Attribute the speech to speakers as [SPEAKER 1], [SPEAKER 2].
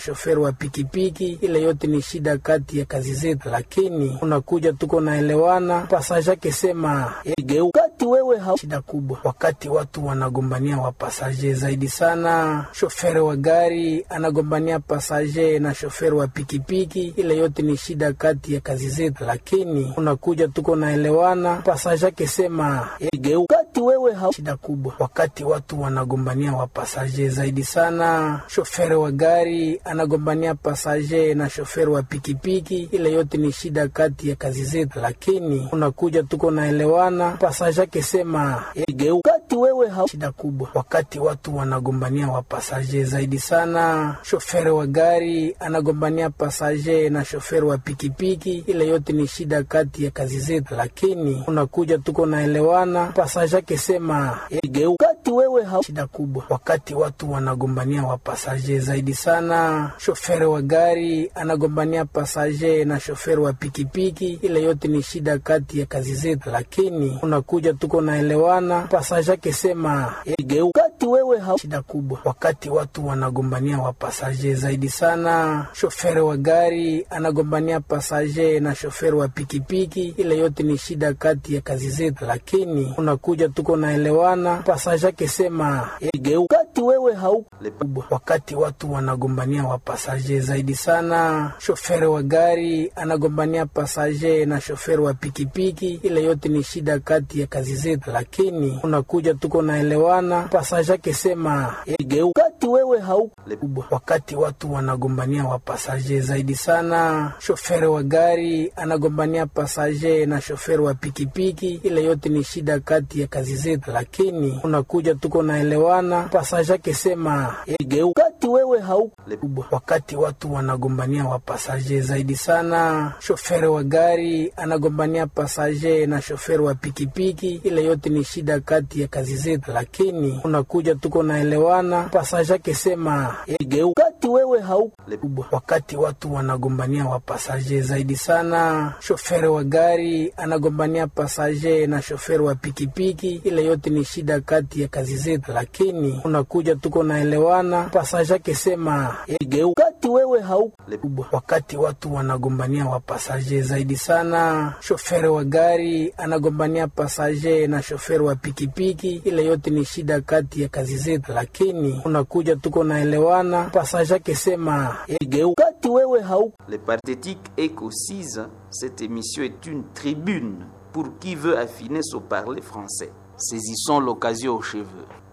[SPEAKER 1] shoferi wa pikipiki. Ile yote ni shida kati ya kazi zetu, lakini unakuja tuko naelewana. Pasaje akisema
[SPEAKER 2] Kati wewe ha
[SPEAKER 1] shida kubwa wakati watu wanagombania wapasaje zaidi sana. Shoferi wa gari anagombania pasaje na shoferi wa pikipiki, ile yote ni shida kati ya kazi zetu, lakini unakuja tuko naelewana. Pasaje akisema
[SPEAKER 2] kati wewe ha
[SPEAKER 1] shida kubwa wakati watu wanagombania wapasaje zaidi sana. Shoferi wa gari anagombania pasaje na shoferi wa pikipiki, ile yote ni shida kati ya kazi zetu, lakini unakuja tuko naelewana. Pasaje akisema
[SPEAKER 2] kati wewe ha
[SPEAKER 1] shida kubwa wakati watu wanagombania wapasaje zaidi sana. Shoferi wa gari anagombania pasaje na shoferi wa pikipiki, ile yote ni shida kati ya kazi zetu, lakini unakuja tuko naelewana. Pasaje akisema
[SPEAKER 2] kati wewe ha
[SPEAKER 1] shida kubwa wakati watu wanagombania wapasaje zaidi sana. Shoferi wa gari anagombania pasaje na shoferi wa pikipiki, ile yote ni shida kati ya kazi zetu, lakini unakuja tuko naelewana. Pasaje akisema
[SPEAKER 2] kati wewe ha
[SPEAKER 1] shida kubwa wakati watu wanagombania wapasaje zaidi sana. Shoferi wa gari anagombania pasaje na shoferi wa pikipiki, ile yote ni shida kati ya kazi zetu, lakini unakuja tuko naelewana. Pasaje akisema
[SPEAKER 2] kati wewe ha
[SPEAKER 1] kubwa wakati watu wanagombania wapasaje zaidi sana. Shoferi wa gari anagombania pasaje na shoferi wa pikipiki, ile yote ni shida kati ya kazi zetu, lakini unakuja tuko naelewana. Pasaje akisema
[SPEAKER 2] kati wewe ha
[SPEAKER 1] kubwa wakati watu wanagombania wapasaje zaidi sana. Shoferi wa gari anagombania pasaje na shoferi wa pikipiki, ile yote ni shida kati ya kazi zetu, lakini unakuja tuko naelewana. Pasaje akisema
[SPEAKER 2] kati wewe ha
[SPEAKER 1] kubwa wakati watu wanagombania wapasaje zaidi sana. Shoferi wa gari anagombania pasaje na shoferi wa pikipiki, ile yote ni shida kati ya kazi zetu, lakini unakuja tuko naelewana. Pasaje akisema
[SPEAKER 2] kati wewe ha
[SPEAKER 1] kubwa wakati watu wanagombania wapasaje zaidi sana. Shoferi wa gari anagombania pasaje na shoferi wa pikipiki, ile yote ni shida kati ya kazi zetu, lakini unakuja tuko naelewana. Pasaje akisema
[SPEAKER 2] kati wewe ha
[SPEAKER 1] kubwa wakati watu wanagombania wapasaje zaidi sana. Shoferi wa gari anagombania pasaje na shoferi wa pikipiki, ile yote ni shida kati ya kazi zetu, lakini unakuja tuko naelewana. Pasaje akisema
[SPEAKER 2] kati wewe ha
[SPEAKER 3] Les Parthétiques Echo 6, cette émission est une tribune pour qui veut affiner son parler français. Saisissons l'occasion aux cheveux.